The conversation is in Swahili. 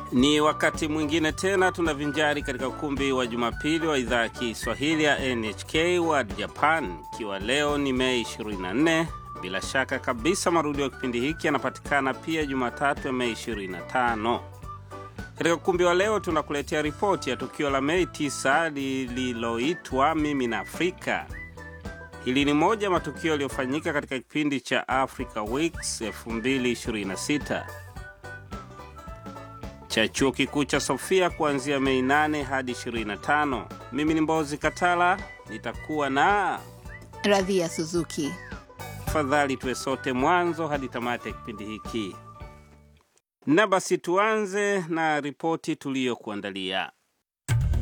Ni wakati mwingine tena tunavinjari katika ukumbi wa Jumapili wa idhaa ya Kiswahili ya NHK World Japan, ikiwa leo ni Mei 24. Bila shaka kabisa marudio ya kipindi hiki yanapatikana pia Jumatatu ya Mei 25. Katika ukumbi wa leo tunakuletea ripoti ya tukio la Mei 9 lililoitwa Mimi na Afrika. Hili ni moja ya matukio yaliyofanyika katika kipindi cha Africa Weeks 2026 cha chuo kikuu cha Sofia kuanzia Mei 8 hadi 25. Mimi ni Mbozi Katala, nitakuwa na Radhia Suzuki. tafadhali tuwe sote mwanzo hadi tamati ya kipindi hiki. Na basi tuanze na ripoti tuliyokuandalia.